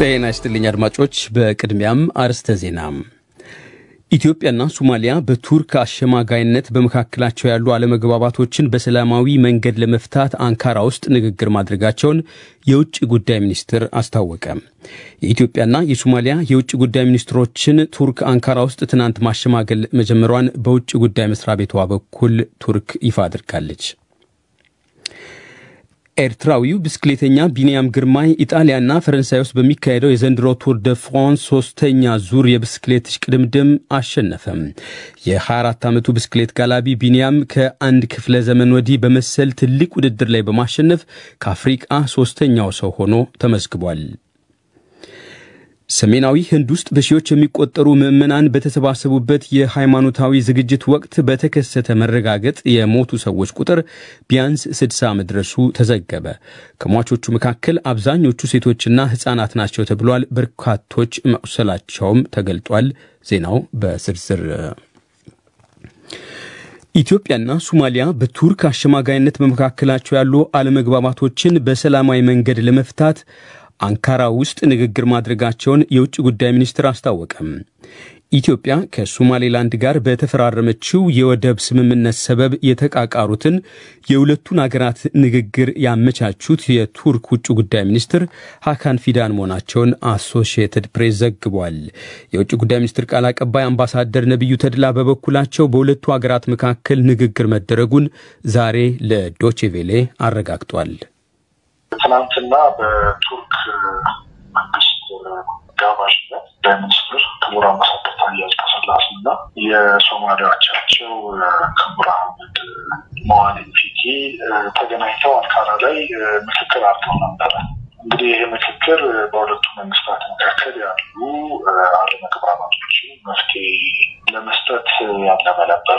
ጤና ይስጥልኝ አድማጮች። በቅድሚያም አርዕስተ ዜና። ኢትዮጵያና ሶማሊያ በቱርክ አሸማጋይነት በመካከላቸው ያሉ አለመግባባቶችን በሰላማዊ መንገድ ለመፍታት አንካራ ውስጥ ንግግር ማድረጋቸውን የውጭ ጉዳይ ሚኒስትር አስታወቀ። የኢትዮጵያና የሶማሊያ የውጭ ጉዳይ ሚኒስትሮችን ቱርክ አንካራ ውስጥ ትናንት ማሸማገል መጀመሯን በውጭ ጉዳይ መስሪያ ቤቷ በኩል ቱርክ ይፋ አድርጋለች። ኤርትራዊው ብስክሌተኛ ቢንያም ግርማይ ኢጣሊያና ፈረንሳይ ውስጥ በሚካሄደው የዘንድሮ ቱር ደ ፍራንስ ሶስተኛ ዙር የብስክሌት እሽቅድምድም አሸነፈም። የ24 ዓመቱ ብስክሌት ጋላቢ ቢንያም ከአንድ ክፍለ ዘመን ወዲህ በመሰል ትልቅ ውድድር ላይ በማሸነፍ ከአፍሪቃ ሶስተኛው ሰው ሆኖ ተመዝግቧል። ሰሜናዊ ህንድ ውስጥ በሺዎች የሚቆጠሩ ምዕመናን በተሰባሰቡበት የሃይማኖታዊ ዝግጅት ወቅት በተከሰተ መረጋገጥ የሞቱ ሰዎች ቁጥር ቢያንስ 60 መድረሱ ተዘገበ። ከሟቾቹ መካከል አብዛኞቹ ሴቶችና ሕፃናት ናቸው ተብሏል። በርካቶች መቁሰላቸውም ተገልጧል። ዜናው በዝርዝር ኢትዮጵያና ሶማሊያ በቱርክ አሸማጋይነት በመካከላቸው ያሉ አለመግባባቶችን በሰላማዊ መንገድ ለመፍታት አንካራ ውስጥ ንግግር ማድረጋቸውን የውጭ ጉዳይ ሚኒስትር አስታወቀም። ኢትዮጵያ ከሶማሌላንድ ጋር በተፈራረመችው የወደብ ስምምነት ሰበብ የተቃቃሩትን የሁለቱን አገራት ንግግር ያመቻቹት የቱርክ ውጭ ጉዳይ ሚኒስትር ሀካን ፊዳን መሆናቸውን አሶሺየትድ ፕሬስ ዘግቧል። የውጭ ጉዳይ ሚኒስትር ቃል አቀባይ አምባሳደር ነቢዩ ተድላ በበኩላቸው በሁለቱ አገራት መካከል ንግግር መደረጉን ዛሬ ለዶቼቬሌ አረጋግጧል። ትናንትና በቱርክ መንግስት ጋባዥነት ጠቅላይ ሚኒስትር ክቡር አምባሳደር ታዬ አጽቀሥላሴ እና የሶማሊያ አቻቸው ክቡር አህመድ መዋሊድ ፊቂ ተገናኝተው አንካራ ላይ ምክክር አድርገው ነበረ። እንግዲህ ይህ ምክክር በሁለቱ መንግስታት መካከል ያሉ አለመግባባቶችን መፍትሄ ለመስጠት ያለመ ነበረ።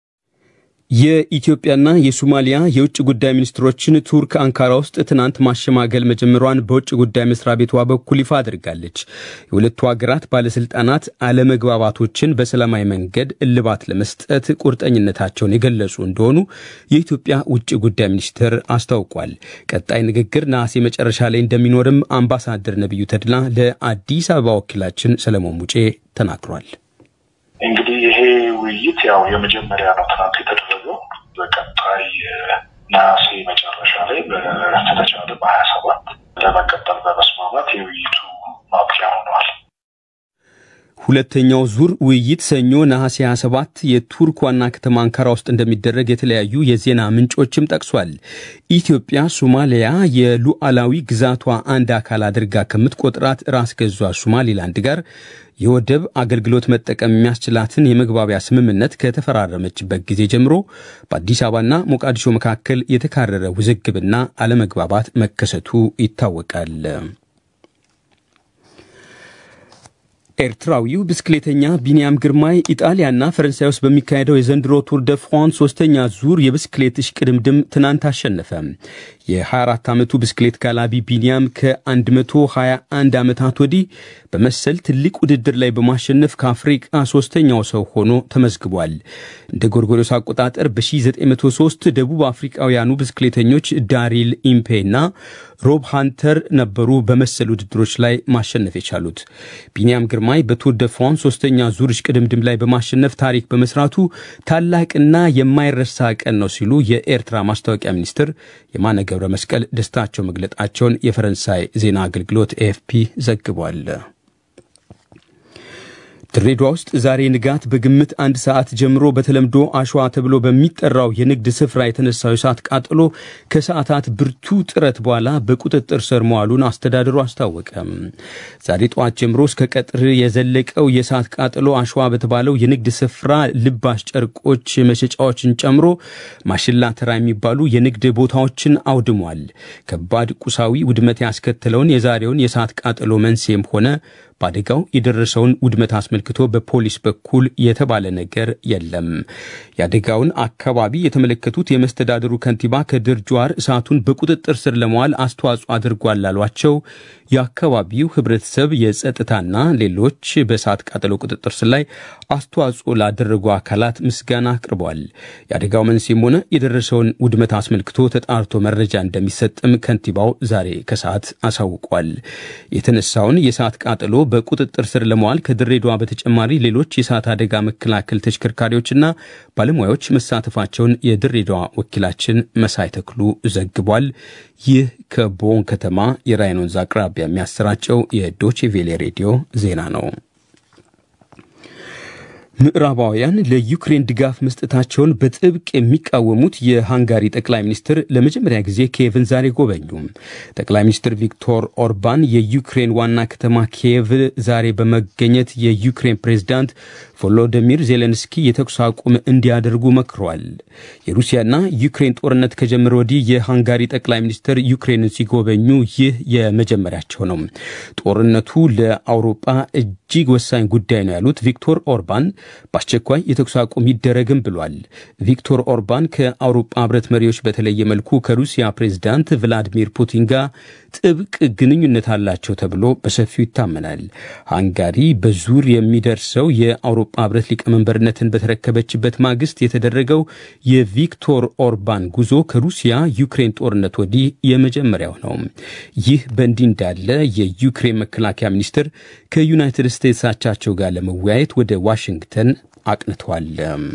የኢትዮጵያና የሶማሊያ የውጭ ጉዳይ ሚኒስትሮችን ቱርክ አንካራ ውስጥ ትናንት ማሸማገል መጀመሯን በውጭ ጉዳይ መስሪያ ቤቷ በኩል ይፋ አድርጋለች። የሁለቱ ሀገራት ባለስልጣናት አለመግባባቶችን በሰላማዊ መንገድ እልባት ለመስጠት ቁርጠኝነታቸውን የገለጹ እንደሆኑ የኢትዮጵያ ውጭ ጉዳይ ሚኒስትር አስታውቋል። ቀጣይ ንግግር ነሐሴ መጨረሻ ላይ እንደሚኖርም አምባሳደር ነቢዩ ተድላ ለአዲስ አበባ ወኪላችን ሰለሞን ሙጬ ተናግሯል። እንግዲህ ይሄ ውይይት ያው የመጀመሪያ ነው ትናንት የተደረገው። በቀጣይ ነሐሴ መጨረሻ ላይ ከተቻለ በሀያ ሰባት ለመቀጠል በመስማማት የውይይቱ ማብቂያ ሆነዋል። ሁለተኛው ዙር ውይይት ሰኞ ነሐሴ 27 የቱርክ ዋና ከተማ አንካራ ውስጥ እንደሚደረግ የተለያዩ የዜና ምንጮችም ጠቅሷል። ኢትዮጵያ ሶማሊያ የሉዓላዊ ግዛቷ አንድ አካል አድርጋ ከምትቆጥራት ራስ ገዟ ሶማሊላንድ ጋር የወደብ አገልግሎት መጠቀም የሚያስችላትን የመግባቢያ ስምምነት ከተፈራረመችበት ጊዜ ጀምሮ በአዲስ አበባና ሞቃዲሾ መካከል የተካረረ ውዝግብና አለመግባባት መከሰቱ ይታወቃል። ኤርትራዊው ብስክሌተኛ ቢንያም ግርማይ ኢጣሊያና ፈረንሳይ ውስጥ በሚካሄደው የዘንድሮ ቱር ደ ፍራንስ ሶስተኛ ዙር የብስክሌት እሽቅድምድም ትናንት አሸነፈ። የ24 ዓመቱ ብስክሌት ጋላቢ ቢንያም ከ121 ዓመታት ወዲህ በመሰል ትልቅ ውድድር ላይ በማሸነፍ ከአፍሪቃ ሶስተኛው ሰው ሆኖ ተመዝግቧል። እንደ ጎርጎሮስ አቆጣጠር በ1903 ደቡብ አፍሪቃውያኑ ብስክሌተኞች ዳሪል ኢምፔ እና ሮብ ሃንተር ነበሩ በመሰል ውድድሮች ላይ ማሸነፍ የቻሉት። ቢንያም ግርማይ በቱር ደ ፍራንስ ሶስተኛ ዙር እሽቅድምድም ላይ በማሸነፍ ታሪክ በመስራቱ ታላቅና የማይረሳ ቀን ነው ሲሉ የኤርትራ ማስታወቂያ ሚኒስትር የማነ ገብረ መስቀል ደስታቸው መግለጣቸውን የፈረንሳይ ዜና አገልግሎት ኤኤፍፒ ዘግቧል። ድሬዳዋ ውስጥ ዛሬ ንጋት በግምት አንድ ሰዓት ጀምሮ በተለምዶ አሸዋ ተብሎ በሚጠራው የንግድ ስፍራ የተነሳው የእሳት ቃጠሎ ከሰዓታት ብርቱ ጥረት በኋላ በቁጥጥር ስር መዋሉን አስተዳደሩ አስታወቀ። ዛሬ ጠዋት ጀምሮ እስከ ቀጥር የዘለቀው የእሳት ቃጠሎ አሸዋ በተባለው የንግድ ስፍራ ልባሽ ጨርቆች መሸጫዎችን ጨምሮ ማሽላ ተራ የሚባሉ የንግድ ቦታዎችን አውድሟል። ከባድ ቁሳዊ ውድመት ያስከተለውን የዛሬውን የእሳት ቃጠሎ መንስኤም ሆነ በአደጋው የደረሰውን ውድመት አስመልክቶ በፖሊስ በኩል የተባለ ነገር የለም። የአደጋውን አካባቢ የተመለከቱት የመስተዳድሩ ከንቲባ ከድር ጁሃር እሳቱን በቁጥጥር ስር ለመዋል አስተዋጽኦ አድርጓል ላሏቸው የአካባቢው ህብረተሰብ፣ የጸጥታና ሌሎች በእሳት ቃጠሎ ቁጥጥር ስር ላይ አስተዋጽኦ ላደረጉ አካላት ምስጋና አቅርቧል። የአደጋው መንስኤም ሆነ የደረሰውን ውድመት አስመልክቶ ተጣርቶ መረጃ እንደሚሰጥም ከንቲባው ዛሬ ከሰዓት አሳውቋል። የተነሳውን የእሳት ቃጠሎ በቁጥጥር ስር ለመዋል ከድሬዳዋ በተጨማሪ ሌሎች የእሳት አደጋ መከላከል ተሽከርካሪዎችና ባለሙያዎች መሳተፋቸውን የድሬዳዋ ወኪላችን መሳይ ተክሉ ዘግቧል። ይህ ከቦን ከተማ የራይን ወንዝ አቅራቢያ የሚያሰራጨው የዶቼ ቬሌ ሬዲዮ ዜና ነው። ምዕራባውያን ለዩክሬን ድጋፍ መስጠታቸውን በጥብቅ የሚቃወሙት የሃንጋሪ ጠቅላይ ሚኒስትር ለመጀመሪያ ጊዜ ኪየቭን ዛሬ ጎበኙ። ጠቅላይ ሚኒስትር ቪክቶር ኦርባን የዩክሬን ዋና ከተማ ኪየቭ ዛሬ በመገኘት የዩክሬን ፕሬዝዳንት ቮሎዲሚር ዜሌንስኪ የተኩስ አቁም እንዲያደርጉ መክሯል። የሩሲያና ዩክሬን ጦርነት ከጀመረ ወዲህ የሃንጋሪ ጠቅላይ ሚኒስትር ዩክሬንን ሲጎበኙ ይህ የመጀመሪያቸው ነው። ጦርነቱ ለአውሮፓ እጅግ ወሳኝ ጉዳይ ነው ያሉት ቪክቶር ኦርባን በአስቸኳይ የተኩስ አቁም ይደረግም ብሏል። ቪክቶር ኦርባን ከአውሮፓ ሕብረት መሪዎች በተለየ መልኩ ከሩሲያ ፕሬዝዳንት ቭላዲሚር ፑቲን ጋር ጥብቅ ግንኙነት አላቸው ተብሎ በሰፊው ይታመናል። ሃንጋሪ በዙር የሚደርሰው የአውሮፓ ሕብረት ሊቀመንበርነትን በተረከበችበት ማግስት የተደረገው የቪክቶር ኦርባን ጉዞ ከሩሲያ ዩክሬን ጦርነት ወዲህ የመጀመሪያው ነው። ይህ በእንዲህ እንዳለ የዩክሬን መከላከያ ሚኒስትር ከዩናይትድ ስቴትስ አቻቸው ጋር ለመወያየት ወደ ዋሽንግተን አቅንተዋል።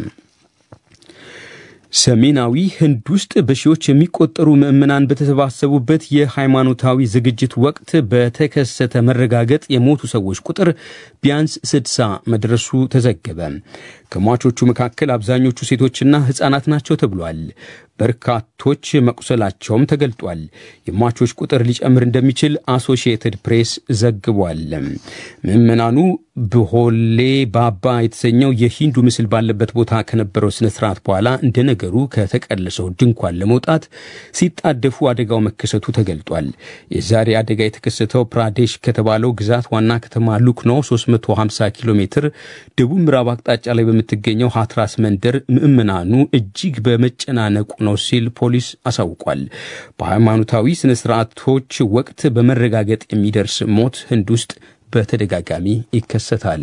ሰሜናዊ ህንድ ውስጥ በሺዎች የሚቆጠሩ ምዕመናን በተሰባሰቡበት የሃይማኖታዊ ዝግጅት ወቅት በተከሰተ መረጋገጥ የሞቱ ሰዎች ቁጥር ቢያንስ ስድሳ መድረሱ ተዘገበ። ከሟቾቹ መካከል አብዛኞቹ ሴቶችና ሕፃናት ናቸው ተብሏል። በርካቶች መቁሰላቸውም ተገልጧል። የሟቾች ቁጥር ሊጨምር እንደሚችል አሶሺየትድ ፕሬስ ዘግቧል። ምዕመናኑ ብሆሌ ባባ የተሰኘው የሂንዱ ምስል ባለበት ቦታ ከነበረው ስነ ስርዓት በኋላ እንደ ነገሩ ከተቀለሰው ድንኳን ለመውጣት ሲጣደፉ አደጋው መከሰቱ ተገልጧል። የዛሬ አደጋ የተከሰተው ፕራዴሽ ከተባለው ግዛት ዋና ከተማ ሉክኖ 350 ኪሎ ሜትር ደቡብ ምዕራብ አቅጣጫ ላይ በምትገኘው ሃትራስ መንደር ምዕመናኑ እጅግ በመጨናነቁ ነው ሲል ፖሊስ አሳውቋል። በሃይማኖታዊ ስነ ስርዓቶች ወቅት በመረጋገጥ የሚደርስ ሞት ህንድ ውስጥ በተደጋጋሚ ይከሰታል።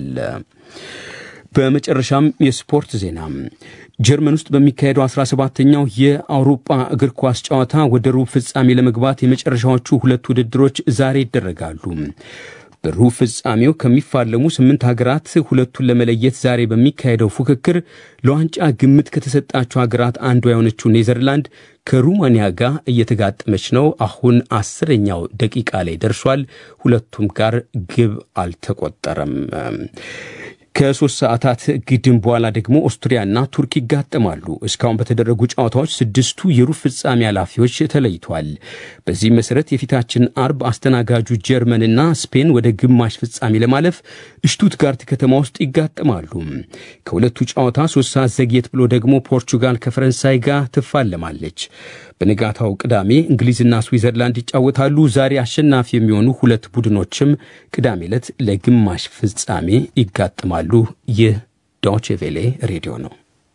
በመጨረሻም የስፖርት ዜና ጀርመን ውስጥ በሚካሄደው 17ኛው የአውሮፓ እግር ኳስ ጨዋታ ወደ ሩብ ፍጻሜ ለመግባት የመጨረሻዎቹ ሁለት ውድድሮች ዛሬ ይደረጋሉ። በሩብ ፍጻሜው ከሚፋለሙ ስምንት ሀገራት ሁለቱን ለመለየት ዛሬ በሚካሄደው ፉክክር ለዋንጫ ግምት ከተሰጣቸው ሀገራት አንዷ የሆነችው ኔዘርላንድ ከሩማንያ ጋር እየተጋጠመች ነው። አሁን አስረኛው ደቂቃ ላይ ደርሷል። ሁለቱም ጋር ግብ አልተቆጠረም። ከሶስት ሰዓታት ግድም በኋላ ደግሞ ኦስትሪያና ቱርክ ይጋጠማሉ። እስካሁን በተደረጉ ጨዋታዎች ስድስቱ የሩብ ፍጻሜ ኃላፊዎች ተለይቷል። በዚህ መሰረት የፊታችን አርብ አስተናጋጁ ጀርመንና ስፔን ወደ ግማሽ ፍጻሜ ለማለፍ ሽቱትጋርት ከተማ ውስጥ ይጋጠማሉ። ከሁለቱ ጨዋታ ሶስት ሰዓት ዘግየት ብሎ ደግሞ ፖርቹጋል ከፈረንሳይ ጋር ትፋለማለች። በንጋታው ቅዳሜ እንግሊዝና ስዊዘርላንድ ይጫወታሉ። ዛሬ አሸናፊ የሚሆኑ ሁለት ቡድኖችም ቅዳሜ ዕለት ለግማሽ ፍጻሜ ይጋጥማሉ። ይህ ዶቼ ቬሌ ሬዲዮ ነው።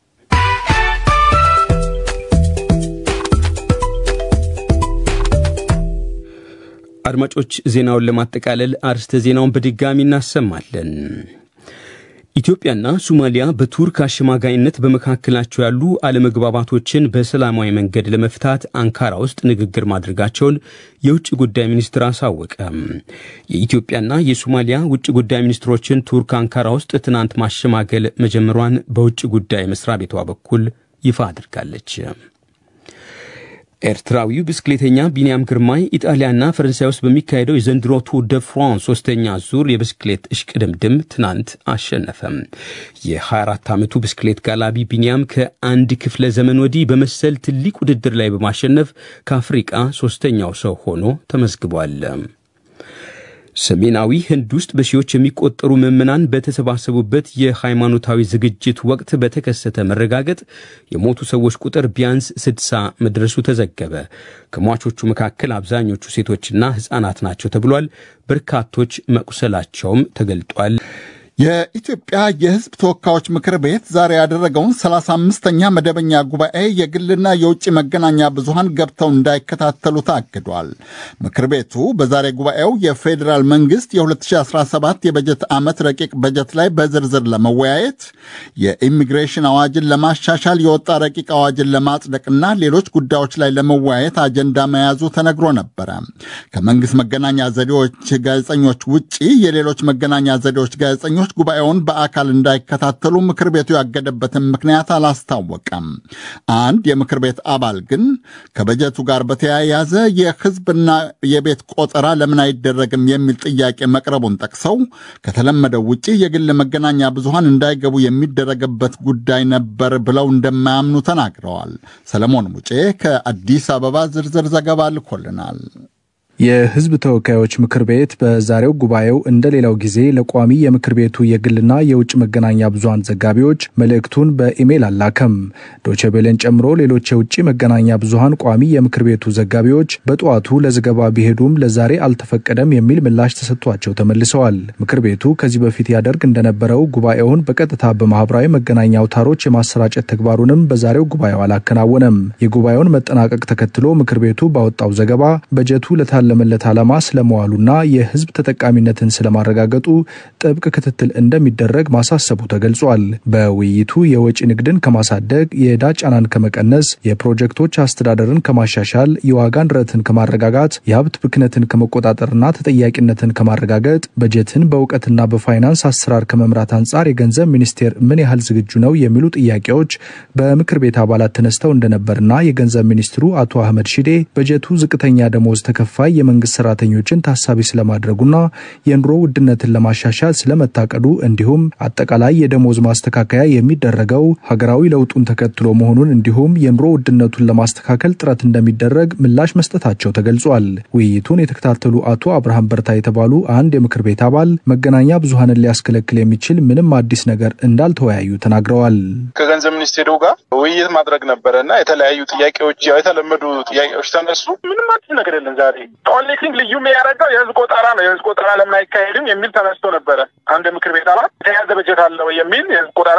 አድማጮች፣ ዜናውን ለማጠቃለል አርስተ ዜናውን በድጋሚ እናሰማለን። ኢትዮጵያና ሶማሊያ በቱርክ አሸማጋይነት በመካከላቸው ያሉ አለመግባባቶችን በሰላማዊ መንገድ ለመፍታት አንካራ ውስጥ ንግግር ማድረጋቸውን የውጭ ጉዳይ ሚኒስትር አሳወቀ። የኢትዮጵያና የሶማሊያ ውጭ ጉዳይ ሚኒስትሮችን ቱርክ አንካራ ውስጥ ትናንት ማሸማገል መጀመሯን በውጭ ጉዳይ መስሪያ ቤቷ በኩል ይፋ አድርጋለች። ኤርትራዊው ብስክሌተኛ ቢንያም ግርማይ ኢጣሊያና ፈረንሳይ ውስጥ በሚካሄደው የዘንድሮ ቱር ደ ፍራንስ ሶስተኛ ዙር የብስክሌት እሽቅድምድም ትናንት አሸነፈም። የ24 ዓመቱ ብስክሌት ጋላቢ ቢንያም ከአንድ ክፍለ ዘመን ወዲህ በመሰል ትልቅ ውድድር ላይ በማሸነፍ ከአፍሪቃ ሶስተኛው ሰው ሆኖ ተመዝግቧል። ሰሜናዊ ህንድ ውስጥ በሺዎች የሚቆጠሩ ምዕመናን በተሰባሰቡበት የሃይማኖታዊ ዝግጅት ወቅት በተከሰተ መረጋገጥ የሞቱ ሰዎች ቁጥር ቢያንስ ስድሳ መድረሱ ተዘገበ። ከሟቾቹ መካከል አብዛኞቹ ሴቶችና ሕፃናት ናቸው ተብሏል። በርካቶች መቁሰላቸውም ተገልጧል። የኢትዮጵያ የሕዝብ ተወካዮች ምክር ቤት ዛሬ ያደረገውን 35ኛ መደበኛ ጉባኤ የግልና የውጭ መገናኛ ብዙሃን ገብተው እንዳይከታተሉ ታግዷል። ምክር ቤቱ በዛሬ ጉባኤው የፌዴራል መንግስት የ2017 የበጀት ዓመት ረቂቅ በጀት ላይ በዝርዝር ለመወያየት የኢሚግሬሽን አዋጅን ለማሻሻል የወጣ ረቂቅ አዋጅን ለማጽደቅና ሌሎች ጉዳዮች ላይ ለመወያየት አጀንዳ መያዙ ተነግሮ ነበረ። ከመንግስት መገናኛ ዘዴዎች ጋዜጠኞች ውጪ የሌሎች መገናኛ ዘዴዎች ጋዜጠኞች ጉባኤውን በአካል እንዳይከታተሉ ምክር ቤቱ ያገደበትን ምክንያት አላስታወቀም። አንድ የምክር ቤት አባል ግን ከበጀቱ ጋር በተያያዘ የህዝብና የቤት ቆጠራ ለምን አይደረግም የሚል ጥያቄ መቅረቡን ጠቅሰው ከተለመደው ውጪ የግል መገናኛ ብዙሃን እንዳይገቡ የሚደረግበት ጉዳይ ነበር ብለው እንደማያምኑ ተናግረዋል። ሰለሞን ሙጬ ከአዲስ አበባ ዝርዝር ዘገባ ልኮልናል። የህዝብ ተወካዮች ምክር ቤት በዛሬው ጉባኤው እንደ ሌላው ጊዜ ለቋሚ የምክር ቤቱ የግልና የውጭ መገናኛ ብዙሃን ዘጋቢዎች መልእክቱን በኢሜይል አላከም። ዶቼቤሌን ጨምሮ ሌሎች የውጭ መገናኛ ብዙሃን ቋሚ የምክር ቤቱ ዘጋቢዎች በጠዋቱ ለዘገባ ቢሄዱም ለዛሬ አልተፈቀደም የሚል ምላሽ ተሰጥቷቸው ተመልሰዋል። ምክር ቤቱ ከዚህ በፊት ያደርግ እንደነበረው ጉባኤውን በቀጥታ በማህበራዊ መገናኛ አውታሮች የማሰራጨት ተግባሩንም በዛሬው ጉባኤው አላከናወነም። የጉባኤውን መጠናቀቅ ተከትሎ ምክር ቤቱ ባወጣው ዘገባ በጀቱ ለታለ ለመለት ዓላማ ስለመዋሉና የህዝብ ተጠቃሚነትን ስለማረጋገጡ ጥብቅ ክትትል እንደሚደረግ ማሳሰቡ ተገልጿል። በውይይቱ የወጪ ንግድን ከማሳደግ፣ የዕዳ ጫናን ከመቀነስ፣ የፕሮጀክቶች አስተዳደርን ከማሻሻል፣ የዋጋ ንረትን ከማረጋጋት፣ የሀብት ብክነትን ከመቆጣጠርና ተጠያቂነትን ከማረጋገጥ፣ በጀትን በእውቀትና በፋይናንስ አሰራር ከመምራት አንጻር የገንዘብ ሚኒስቴር ምን ያህል ዝግጁ ነው የሚሉ ጥያቄዎች በምክር ቤት አባላት ተነስተው እንደነበርና የገንዘብ ሚኒስትሩ አቶ አህመድ ሺዴ በጀቱ ዝቅተኛ ደሞዝ ተከፋይ የመንግስት ሰራተኞችን ታሳቢ ስለማድረጉና የኑሮ ውድነትን ለማሻሻል ስለመታቀዱ እንዲሁም አጠቃላይ የደሞዝ ማስተካከያ የሚደረገው ሀገራዊ ለውጡን ተከትሎ መሆኑን እንዲሁም የኑሮ ውድነቱን ለማስተካከል ጥረት እንደሚደረግ ምላሽ መስጠታቸው ተገልጿል። ውይይቱን የተከታተሉ አቶ አብርሃም በርታ የተባሉ አንድ የምክር ቤት አባል መገናኛ ብዙሃንን ሊያስከለክል የሚችል ምንም አዲስ ነገር እንዳልተወያዩ ተናግረዋል። ከገንዘብ ሚኒስቴሩ ጋር ውይይት ማድረግ ነበረ እና የተለያዩ ጥያቄዎች ያው የተለመዱ ጥያቄዎች ተነሱ። ምንም አዲስ ነገር የለም ዛሬ ኦንሊ ቲንግ ልዩ የሚያደርገው የህዝብ ቆጠራ ነው። የህዝብ ቆጠራ ለምን አይካሄድም የሚል ተነስቶ ነበረ። አንድ ምክር ቤት አባል የተያዘ በጀት አለው የሚል የህዝብ ቆጠራ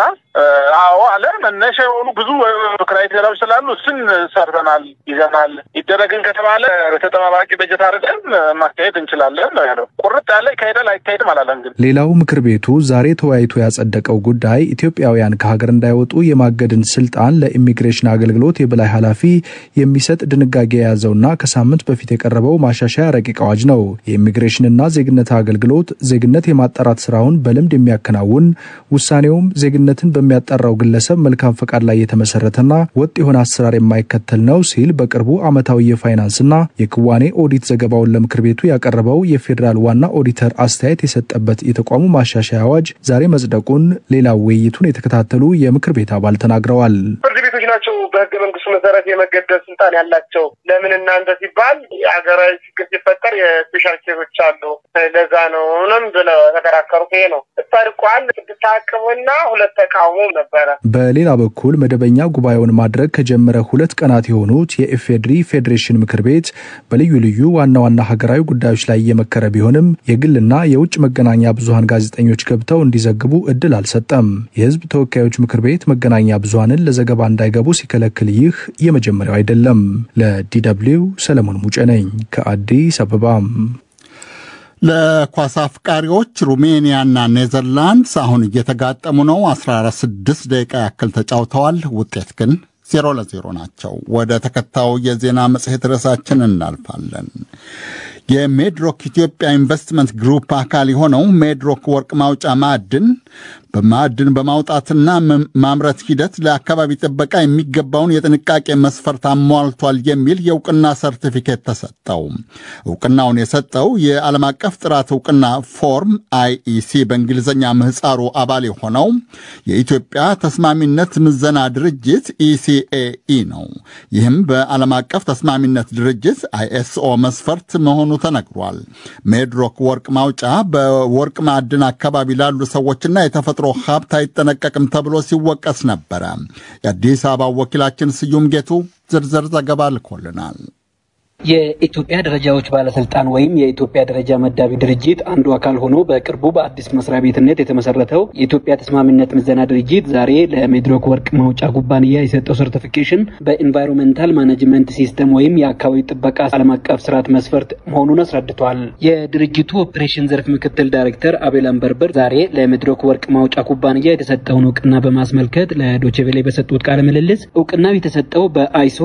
አዎ አለ። መነሻ የሆኑ ብዙ ክራይቴሪያዎች ስላሉ እሱን ሰርተናል፣ ይዘናል። ይደረግን ከተባለ ተጠባባቂ በጀት አድርገን ማካሄድ እንችላለን ነው ያለው። ቁርጥ ያለ ይካሄዳል አይካሄድም አላለም። ግን ሌላው ምክር ቤቱ ዛሬ ተወያይቶ ያጸደቀው ጉዳይ ኢትዮጵያውያን ከሀገር እንዳይወጡ የማገድን ስልጣን ለኢሚግሬሽን አገልግሎት የበላይ ኃላፊ የሚሰጥ ድንጋጌ የያዘውና ከሳምንት በፊት የቀረበው ማሻሻያ ረቂቅ አዋጅ ነው። የኢሚግሬሽንና ዜግነት አገልግሎት ዜግነት የማጣራት ስራውን በልምድ የሚያከናውን ውሳኔውም ዜግነትን በሚያጣራው ግለሰብ መልካም ፈቃድ ላይ የተመሰረተና ወጥ የሆነ አሰራር የማይከተል ነው ሲል በቅርቡ ዓመታዊ የፋይናንስና የክዋኔ ኦዲት ዘገባውን ለምክር ቤቱ ያቀረበው የፌዴራል ዋና ኦዲተር አስተያየት የሰጠበት የተቋሙ ማሻሻያ አዋጅ ዛሬ መጽደቁን ሌላው ውይይቱን የተከታተሉ የምክር ቤት አባል ተናግረዋል። ፍርድ ቤቶች ናቸው በህገ መንግስቱ መሰረት የመገደብ ስልጣን ያላቸው። ለምን እናንተ ሲባል የሀገራዊ ችግር ሲፈጠር የስፔሻል ኬዞች አሉ። ለዛ ነው ምንም ብለው ተከራከሩ። ይሄ ነው ጸድቋል። ስድስት ተአቅቦና ሁለት ተቃውሞ ነበረ። በሌላ በኩል መደበኛ ጉባኤውን ማድረግ ከጀመረ ሁለት ቀናት የሆኑት የኢፌድሪ ፌዴሬሽን ምክር ቤት በልዩ ልዩ ዋና ዋና ሀገራዊ ጉዳዮች ላይ እየመከረ ቢሆንም የግልና የውጭ መገናኛ ብዙሀን ጋዜጠኞች ገብተው እንዲዘግቡ እድል አልሰጠም። የህዝብ ተወካዮች ምክር ቤት መገናኛ ብዙሀንን ለዘገባ እንዳይገቡ ሲከለክል ይህ የመጀመሪያው አይደለም። ለዲደብሊው ሰለሞን ሙጬ ነኝ ከአዲስ አበባ። ለኳስ አፍቃሪዎች ሩሜኒያና ኔዘርላንድስ አሁን እየተጋጠሙ ነው። 16 ደቂቃ ያክል ተጫውተዋል። ውጤት ግን ዜሮ ለዜሮ ናቸው። ወደ ተከታዩ የዜና መጽሔት ርዕሳችን እናልፋለን። የሜድሮክ ኢትዮጵያ ኢንቨስትመንት ግሩፕ አካል የሆነው ሜድሮክ ወርቅ ማውጫ ማዕድን በማዕድን በማውጣትና ማምረት ሂደት ለአካባቢ ጥበቃ የሚገባውን የጥንቃቄ መስፈርት አሟልቷል የሚል የእውቅና ሰርቲፊኬት ተሰጠው። እውቅናውን የሰጠው የዓለም አቀፍ ጥራት እውቅና ፎርም አይኢሲ በእንግሊዝኛ ምህፃሩ አባል የሆነው የኢትዮጵያ ተስማሚነት ምዘና ድርጅት ኢሲኤኢ ነው። ይህም በዓለም አቀፍ ተስማሚነት ድርጅት አይኤስኦ መስፈርት መሆኑ ተነግሯል። ሜድሮክ ወርቅ ማውጫ በወርቅ ማዕድን አካባቢ ላሉ ሰዎችና የተፈጥሮ ሀብት አይጠነቀቅም ተብሎ ሲወቀስ ነበረ። የአዲስ አበባ ወኪላችን ስዩም ጌቱ ዝርዝር ዘገባ ልኮልናል። የኢትዮጵያ ደረጃዎች ባለስልጣን ወይም የኢትዮጵያ ደረጃ መዳቢ ድርጅት አንዱ አካል ሆኖ በቅርቡ በአዲስ መስሪያ ቤትነት የተመሰረተው የኢትዮጵያ ተስማሚነት ምዘና ድርጅት ዛሬ ለሜድሮክ ወርቅ ማውጫ ኩባንያ የሰጠው ሰርቲፊኬሽን በኢንቫይሮንሜንታል ማኔጅመንት ሲስተም ወይም የአካባቢ ጥበቃ ዓለም አቀፍ ስርዓት መስፈርት መሆኑን አስረድቷል። የድርጅቱ ኦፕሬሽን ዘርፍ ምክትል ዳይሬክተር አቤል አንበርበር ዛሬ ለሜድሮክ ወርቅ ማውጫ ኩባንያ የተሰጠውን እውቅና በማስመልከት ለዶችቬሌ በሰጡት ቃለ ምልልስ እውቅናው የተሰጠው በአይሶ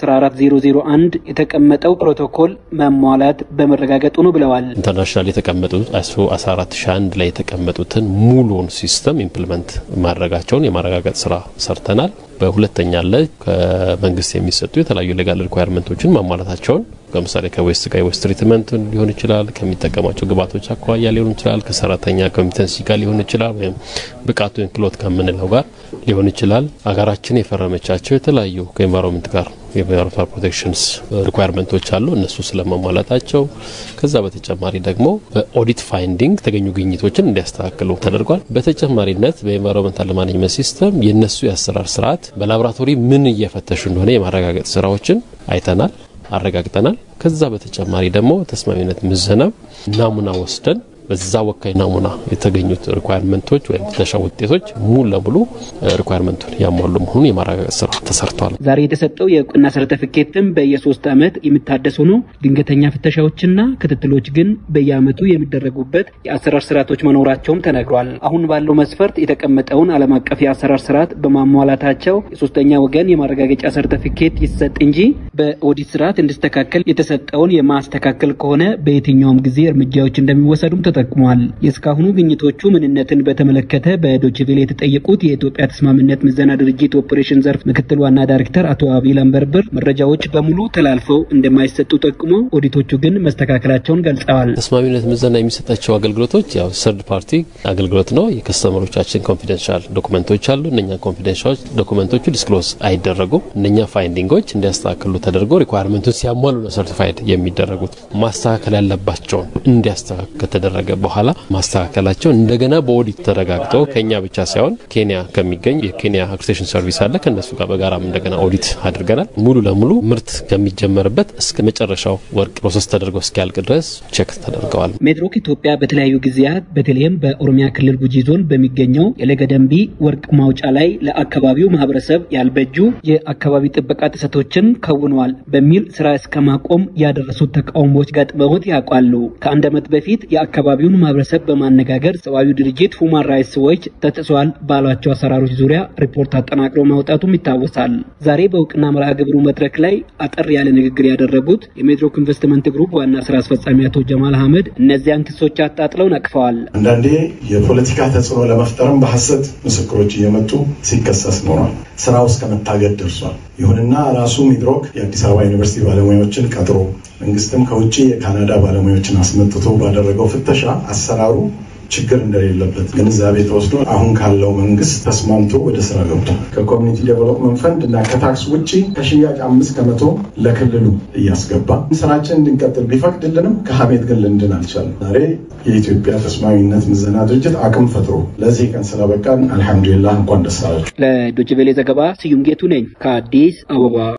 14001 የተቀመጠው ፕሮቶኮል መሟላት በመረጋገጡ ነው ብለዋል። ኢንተርናሽናል የተቀመጡት አይሶ 14001 ላይ የተቀመጡትን ሙሉውን ሲስተም ኢምፕሊመንት ማድረጋቸውን የማረጋገጥ ስራ ሰርተናል። በሁለተኛ ላይ ከመንግስት የሚሰጡ የተለያዩ ሌጋል ሪኳየርመንቶችን ማሟላታቸውን ለምሳሌ ከዌስት ጋር የዌስት ትሪትመንት ሊሆን ይችላል፣ ከሚጠቀማቸው ግብዓቶች አኳያ ሊሆን ይችላል፣ ከሰራተኛ ኮሚተንሲ ጋር ሊሆን ይችላል፣ ወይም ብቃቱ ክሎት ከምንለው ጋር ሊሆን ይችላል። ሀገራችን የፈረመቻቸው የተለያዩ ከኤንቫይሮንመንት ጋር የኤንቫይሮንመንታል ፕሮቴክሽንስ ሪኳየርመንቶች አሉ። እነሱ ስለመሟላታቸው ከዛ በተጨማሪ ደግሞ በኦዲት ፋይንዲንግ የተገኙ ግኝቶችን እንዲያስተካክሉ ተደርጓል። በተጨማሪነት በኤንቫይሮንመንታል ማኔጅመንት ሲስተም የእነሱ የአሰራር ስርዓት በላቦራቶሪ ምን እየፈተሹ እንደሆነ የማረጋገጥ ስራዎችን አይተናል አረጋግጠናል። ከዛ በተጨማሪ ደግሞ ተስማሚነት ምዘና ናሙና ወስደን በዛ ወካይ ናሙና የተገኙት ሪኳየርመንቶች ወይም ፍተሻ ውጤቶች ሙሉ ለሙሉ ሪኳየርመንቱን ያሟሉ መሆኑን የማረጋገጥ ስራ ተሰርቷል። ዛሬ የተሰጠው የእውቅና ሰርተፊኬትም በየሶስት ዓመት የሚታደስ ሆኖ ድንገተኛ ፍተሻዎችና ክትትሎች ግን በየዓመቱ የሚደረጉበት የአሰራር ስርዓቶች መኖራቸውም ተነግሯል። አሁን ባለው መስፈርት የተቀመጠውን ዓለም አቀፍ የአሰራር ስርዓት በማሟላታቸው የሶስተኛ ወገን የማረጋገጫ ሰርተፊኬት ይሰጥ እንጂ በኦዲት ስርዓት እንዲስተካከል የተሰጠውን የማስተካከል ከሆነ በየትኛውም ጊዜ እርምጃዎች እንደሚወሰዱም ተጠቅሟል። የእስካሁኑ ግኝቶቹ ምንነትን በተመለከተ በዶችቬሌ የተጠየቁት የኢትዮጵያ ተስማሚነት ምዘና ድርጅት ኦፕሬሽን ዘርፍ ምክትል ዋና ዳይሬክተር አቶ አቤል አንበርበር መረጃዎች በሙሉ ተላልፈው እንደማይሰጡ ጠቁሞ ኦዲቶቹ ግን መስተካከላቸውን ገልጸዋል። ተስማሚነት ምዘና የሚሰጣቸው አገልግሎቶች ያው ሰርድ ፓርቲ አገልግሎት ነው። የከስተመሮቻችን ኮንፊደንሻል ዶኩመንቶች አሉ። እነኛ ኮንፊደንሻል ዶኩመንቶቹ ዲስክሎዝ አይደረጉም። እነኛ ፋይንዲንጎች እንዲያስተካክሉ ተደርጎ ሪኳየርመንቱን ሲያሟሉ ነው ሰርቲፋይድ የሚደረጉት። ማስተካከል ያለባቸውን እንዲያስተካክል ከተደረገ በኋላ ማስተካከላቸው እንደገና በኦዲት ተረጋግጦ ከኛ ብቻ ሳይሆን ኬንያ ከሚገኝ የኬንያ አክሬዲቴሽን ሰርቪስ አለ። ከነሱ ጋር በጋራም እንደገና ኦዲት አድርገናል። ሙሉ ለሙሉ ምርት ከሚጀመርበት እስከ መጨረሻው ወርቅ ፕሮሰስ ተደርጎ እስኪያልቅ ድረስ ቼክ ተደርገዋል። ሜድሮክ ኢትዮጵያ በተለያዩ ጊዜያት በተለይም በኦሮሚያ ክልል ጉጂ ዞን በሚገኘው የለገደንቢ ወርቅ ማውጫ ላይ ለአካባቢው ማህበረሰብ ያልበጁ የአካባቢ ጥበቃ ጥሰቶችን ከውነዋል በሚል ስራ እስከ ማቆም ያደረሱት ተቃውሞዎች ገጥመውት ያውቃሉ። ከአንድ ዓመት በፊት የአካባቢውን ማህበረሰብ በማነጋገር ሰብአዊ ድርጅት ሁማን ራይትስ ዎች ተጥሷል ባሏቸው አሰራሮች ዙሪያ ሪፖርት አጠናቅሮ ማውጣቱም ይታወሳል። ዛሬ በእውቅና መርሃ ግብሩ መድረክ ላይ አጠር ያለ ንግግር ያደረጉት የሜድሮክ ኢንቨስትመንት ግሩፕ ዋና ስራ አስፈጻሚ አቶ ጀማል አህመድ እነዚያን ክሶች አጣጥለው ነቅፈዋል። አንዳንዴ የፖለቲካ ተጽዕኖ ለመፍጠርም በሐሰት ምስክሮች እየመጡ ሲከሰስ ኖሯል። ስራው እስከ መታገድ ደርሷል። ይሁንና ራሱ ሚድሮክ የአዲስ አበባ ዩኒቨርሲቲ ባለሙያዎችን ቀጥሮ መንግስትም ከውጭ የካናዳ ባለሙያዎችን አስመጥቶ ባደረገው ፍተሻ አሰራሩ ችግር እንደሌለበት ግንዛቤ ተወስዶ አሁን ካለው መንግስት ተስማምቶ ወደ ስራ ገብቷል። ከኮሚኒቲ ዴቨሎፕመንት ፈንድ እና ከታክስ ውጭ ከሽያጭ አምስት ከመቶ ለክልሉ እያስገባ ስራችን እንድንቀጥል ቢፈቅድልንም ከሀሜት ግን ልንድን አልቻለም። ዛሬ የኢትዮጵያ ተስማሚነት ምዘና ድርጅት አቅም ፈጥሮ ለዚህ ቀን ስለበቃን አልሐምዱሊላህ እንኳን ደስ አላችሁ። ለዶችቬሌ ዘገባ ስዩም ጌቱ ነኝ ከአዲስ አበባ።